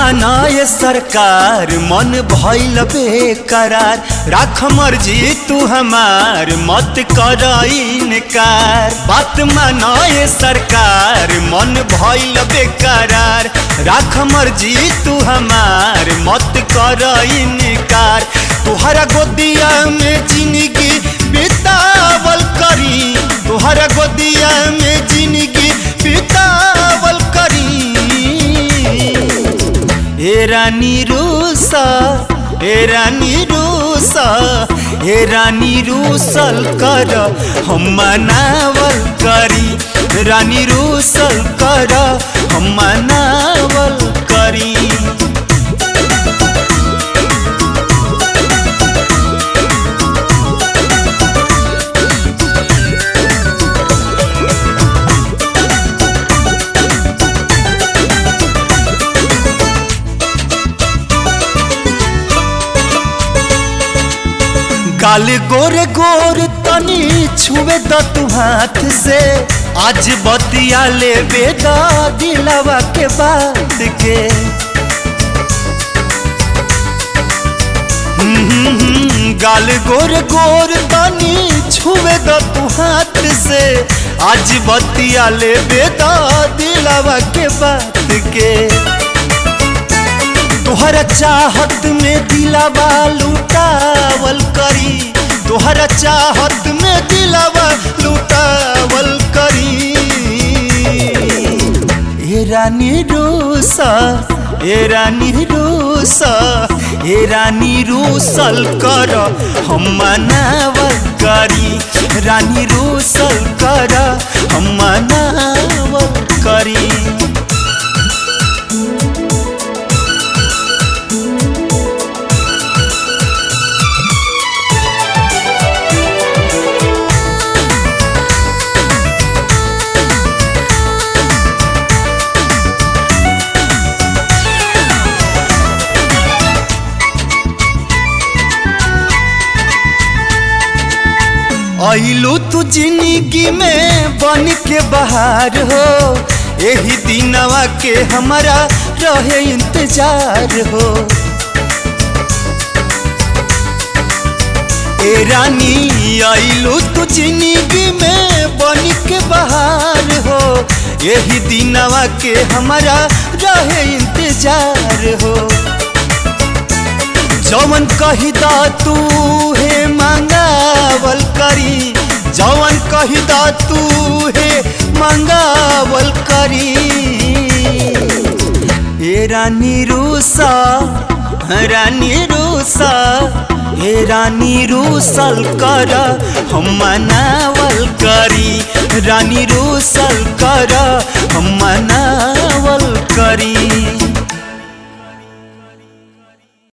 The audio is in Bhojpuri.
मानाए सरकार मन भइल बेकरार राख मर्जी तू हमार मत कर इनकार बात मानाए सरकार मन भइल बेकरार राख मर्जी तू हमार मत कर इनकार तुहरा गोदिया में जिंदगी बितावल करी तुहरा गोदिया में जिंदगी बितावल करी ए रानी रूसा ए रानी रूसा ए रानी रूसल कर हम मनावल करी रानी रूसल कर हम मनावल करी गाल गोर गोर तनी छुए द तू हाथ से आज बतिया ले बेदा दिलावा के बात के हम्म, गाल गोर गोर तनी छुए द तू हाथ से आज बतिया ले बेदा दिलावा के बात के तोहरा चाहत में दिलावा लुटावल करी तोहरा चाहत में दिलावा लुटावल करी ए रानी रूसा ए रानी रूसा ए रानी रूसल कर हम मनावल करी रानी रूसल कर हम मनावल करी आइलू तू जिंदगी में बन के बाहर हो यही दिनवा के हमारा रहे इंतजार हो ए रानी आइलू तू जिंदगी में बन के बाहर हो यही दिनवा के हमारा रहे इंतजार हो जवन कही दा तू हे मंगावल करी जवन कही दा तू हे मंगावल करी ए रानी रूसा रानी रूसा ए रानी रूसल कर हम मनावल करी रानी रूसल कर हम मनावल करी